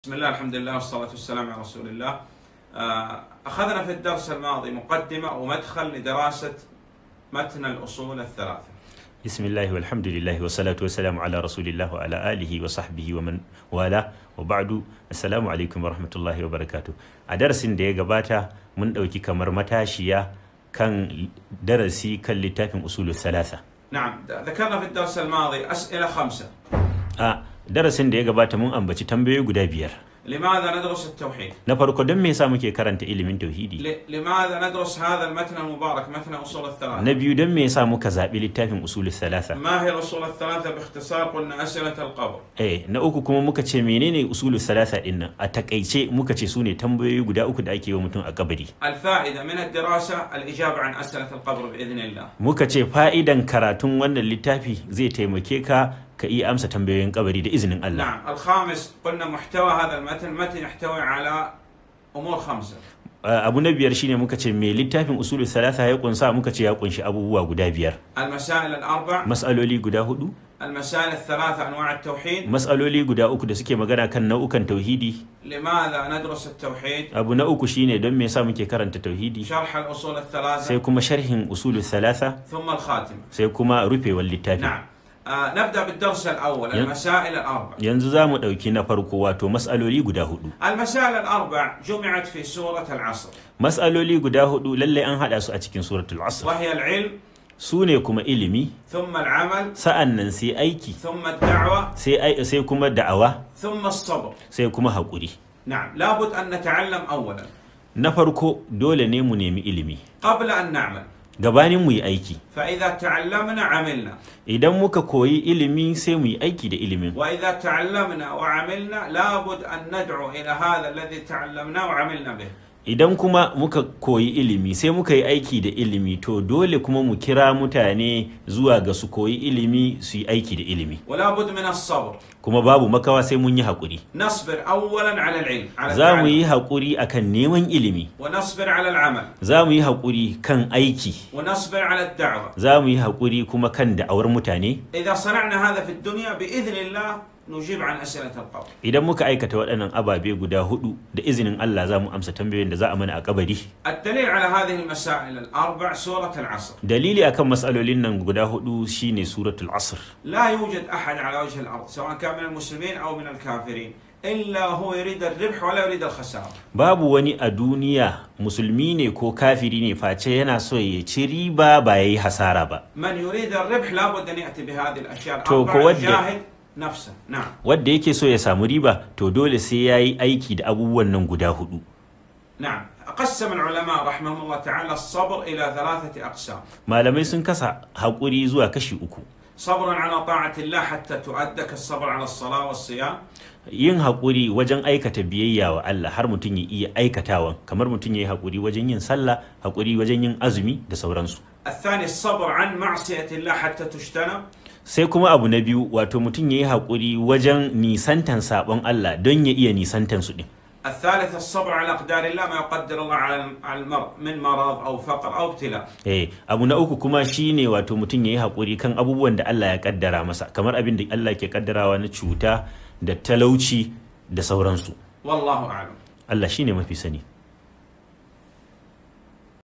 بسم الله الحمد لله والصلاة والسلام على رسول الله آه، أخذنا في الدرس الماضي مقدمة ومدخل لدراسة متن الأصول الثلاثة bismillahi walhamdulillahi wa salatu wa salamu ala rasulillah wa ala alihi wa sahbihi wa man wala wa ba'du assalamu alaikum wa rahmatullahi wa barakatu a darasin da ya gabata mun ɗauki kamar matashiya kan darasi kan littafin usulu salasa نعم ذكرنا في الدرس الماضي أسئلة خمسة a darasin da ya gabata mun ambaci tambayoyi guda biyar لماذا ندرس التوحيد؟ na farko don me yasa muke karanta ilimin tauhidi ل- لماذا ندرس هذا المتن المبارك متن أصول الثلاثة؟ na biyu don me yasa muka zaɓi littafin usulu salasa ما هي الأصول الثلاثة باختصار قلنا أسئلة القبر eh na uku kuma muka ce menene usulu salasa din nan a takaice muka ce su ne tambayoyi guda uku da ake yi wa mutum a kabari الفائدة من الدراسة الإجابة عن أسئلة القبر بإذن الله muka ce fa'idan karatun wannan littafi zai taimake ka ka iya amsa tambayoyin kabari da izinin Allah نعم الخامس قلنا محتوى هذا المتن متن يحتوي على أمور خمسة Uh, abu na biyar shine muka ce me littafin usulu salasa ya kunsa muka ce ya kunshi abubuwa guda biyar المسائل الأربع mas'aloli guda hudu المسائل الثلاثة أنواع التوحيد mas'aloli guda uku da suke magana kan nau'ukan tauhidi لماذا ندرس التوحيد abu na uku shine don me yasa muke karanta tauhidi شرح الأصول sai الثلاثة kuma sharhin usulu salasa ثم الخاتمة sai kuma rufewar littafi نعم آه نبدأ بالدرس الأول ين- المسائل الأربع yanzu za mu ɗauki na farko wato mas'aloli guda hudu المسائل الأربع جمعت في سورة العصر mas'aloli guda hudu lallai an haɗa su a cikin suratul asr وهي العلم su ne kuma ilimi ثم العمل sa'an nan sai aiki ثم الدعوة sai ai- sai kuma da'awa ثم الصبر sai kuma haƙuri نعم لابد أن نتعلم أولا na farko dole ne mu nemi ilimi قبل أن نعمل gabanin mu yi aiki فإذا تعلمنا عملنا idan muka koyi ilimi sai mu yi aiki da ilimin وإذا تعلمنا وعملنا لابد أن ندعو إلى هذا الذي تعلمناه وعملنا به idan kuma muka koyi ilimi sai muka yi aiki da ilimi to dole kuma mu kira mutane zuwa ga su koyi ilimi su yi aiki da ilimi ولا بد من الصبر kuma babu makawa sai mun yi haƙuri نصبر أولا على العلم على za mu التعلم yi haƙuri akan neman ilimi ونصبر على العمل za mu yi haƙuri kan aiki ونصبر على الدعوة za mu yi haƙuri kuma kan da'awar mutane إذا صنعنا هذا في الدنيا بإذن الله نجيب عن أسئلة القبر idan muka aikata waɗannan ababe guda hudu da izinin Allah za mu amsa tambayoyin da za a mana a kabari الدليل على هذه المسائل الأربع سورة العصر dalili akan matsalolin nan guda hudu shine suratul asr لا يوجد أحد على وجه الأرض سواء كان من المسلمين أو من الكافرين إلا هو يريد الربح ولا يريد الخسارة babu wani a duniya musulmi ne ko kafiri ne face yana so ya ci riba ba ya yi hasara ba من يريد الربح لابد أن يأتي بهذه الأشياء تو الأربع كود- يجاهد نفسه نعم wadda yake so ya samu riba to dole sai ya yi aiki da abubuwan nan guda hudu نعم قسم العلماء رحمهم الله تعالى الصبر إلى ثلاثة أقسام malamai sun kasa haƙuri zuwa kashi uku صبر على طاعة الله حتى تؤدى كالصبر على الصلاة والصيام yin haƙuri wajen aikata biyayya wa Allah har mutum ya iya aikatawan kamar mutum ya yi haƙuri wajen yin sallah haƙuri wajen yin azumi da sauransu الثاني الصبر عن معصية الله حتى تجتنب sai kuma abu na biyu wato mutum ya yi haƙuri wajen nisantan saɓon Allah don ya iya nisantan su ɗin الثالث الصبر على أقدار الله ما يقدر الله على على المرء من مرض أو فقر أو ابتلاء Eh, abu na uku kuma shine wato mutum ya yi haƙuri kan abubuwan da Allah ya kaddara masa kamar abin da Allah ke kaddarawa na cuta da talauci da sauransu والله أعلم Allah shine mafi sani